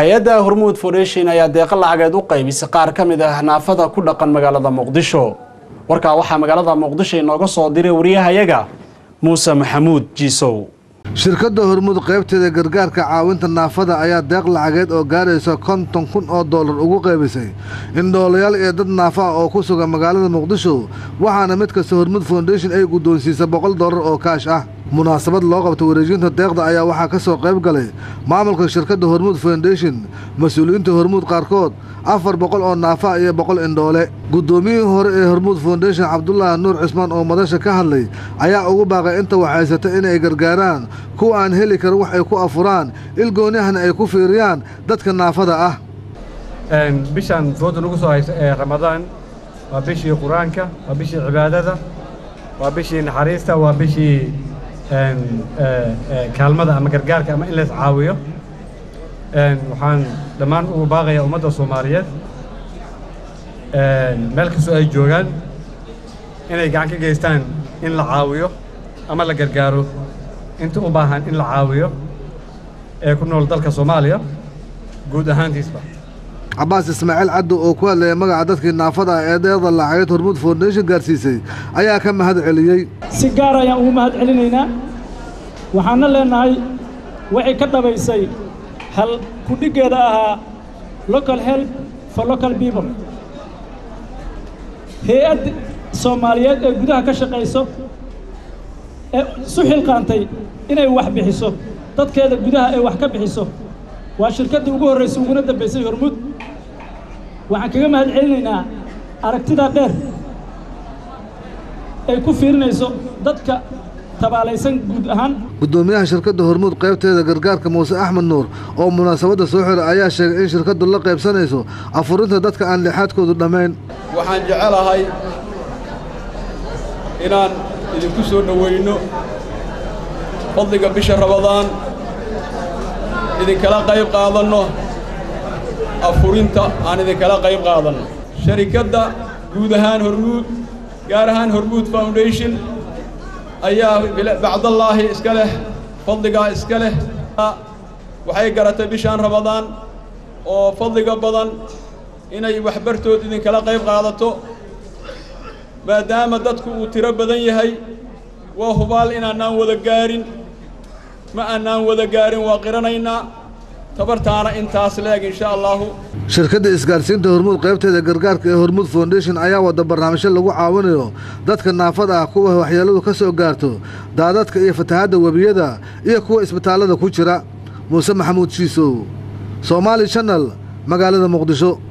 hay-adda hormuud foundation ayaa deeqa lacageed u qaybisay qaar ka mid ah naafada ku dhaqan magaalada muqdisho warkaa waxaa magaalada muqdisho inooga soo diray wariyahayaga muuse maxamuud jiisow shirkadda hormuud qaybteeda gargaarka caawinta naafada ayaa deeq lacageed oo gaaraysa konton kun oo dollar ugu qaybisay indhoolayaal iyo dad naafa ah oo ku sugan magaalada muqdisho waxaana mid kasta hormuud foundation ay guddoonsiisa boqol dollar oo kaash ah munaasabad loo qabta wareejinta deeqda ayaa waxaa ka soo qayb galay maamulka shirkadda hormuud foundation mas-uuliyiinta hormuud qaarkood afar boqol oo naafa iyo boqol indhoole guddoomiyihii hore ee hormuud foundation cabdulaahi nuur cismaan oo madasha ka hadlay ayaa ugu baaqay inta waxhaysata inay gargaaraan kuwa aan heli karin wax ay ku afuraan ilgoonihana ay ku fiiriyaan dadka naafada ah bishaan fooda nagu soo haysa ee ramadaan waa bishii qur-aanka waa bishii cibaadada waa bishii naxariista waa bishii kaalmada ama gargaarka ama in lays caawiyo waxaan dhammaan ugu baaqayaa ummadda soomaaliyeed meel kastoo ay joogaan inay gacan ka geystaan in la caawiyo ama la gargaaro inta u baahan in la caawiyo ee ku nool dalka soomaaliya guud ahaantiisba cabaas ismaaciil caddo oo ku hadlaya magaca dadkii naafada ah ee deeqda lacageed hormuud foundation gaarsiisay ayaa ka mahad celiyey si gaar ayaan ugu mahad celinaynaa waxaana leenahay waxay ka dhabaysay hal kudhiggeeda ahaa local help for local people hay-add soomaaliyeed ee gudaha ka shaqayso ee isu xilqaantay inay wax bixiso dadkeeda gudaha ay wax ka bixiso waa shirkaddii ugu horraysay uguna dambaysay hormuud waxaan kaga mahad celinaynaa aragtidaa dheer ay ku fiirinayso dadka tabaalaysan guud ahaan guddoomiyaha shirkadda hormuud qaybteeda gargaarka muuse axmed nuur oo munaasabadda soo xiray ayaa sheegay in shirkaddu la qaybsanayso afurinta dadka aan lixaadkoodu dhammayn waxaan jecelahay inaan idinku soo dhowayno fadliga bisha rabadaan idinkala qayb qaadanno afurinta aan idinkala qayb qaadanno sharikadda guud ahaan hormuud gaar ahaan hormuud foundation ayaa bacdallaahi iska leh fadligaa iska leh waxay garatay bishaan rabadaan oo fadliga badan inay waxbartood idinkala qayb qaadato maadaama dadku uu tiro badan yahay waa hubaal inaanaan wada gaarin ma aanaan wada gaarin waa qiranaynaa tabartaana intaas leeg insha allaahu shirkadda isgaarsiinta hormuud qaybteeda gargaarka ee hormuud foundation ayaa wada barnaamijyo lagu caawinayo dadka naafada ah kuwa waxyeelladu ka soo gaarto daadadka iyo fatahadda webiyada iyo kuwa isbitaallada ku jira muuse maxamuud shiisow soomaali channel magaalada muqdisho